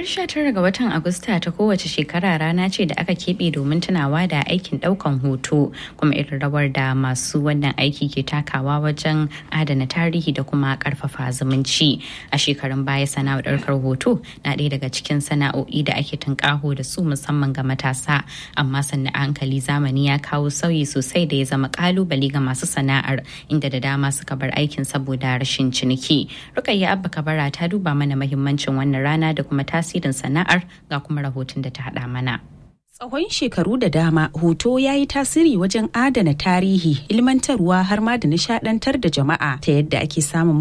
Ranar 19 ga watan Agusta ta kowace shekara rana ce da aka keɓe domin tunawa da aikin ɗaukan hoto kuma irin rawar da masu wannan aiki ke takawa wajen adana tarihi da kuma ƙarfafa zumunci. A shekarun baya sana'ar ɗaukar hoto na ɗaya daga cikin sana'o'i da ake tunƙaho da su musamman ga matasa amma sannan a hankali zamani ya kawo sauyi sosai da ya zama ƙalubale ga masu sana'ar inda da dama suka bar aikin saboda rashin ciniki. Rukayya Abba Kabara ta duba mana mahimmancin wannan rana da kuma tasirin sana'ar ga kuma rahoton da ta haɗa mana. Tsawon shekaru da dama hoto ya yi tasiri wajen adana tarihi, ilmantarwa har ma da nishadantar da jama'a ta yadda ake samun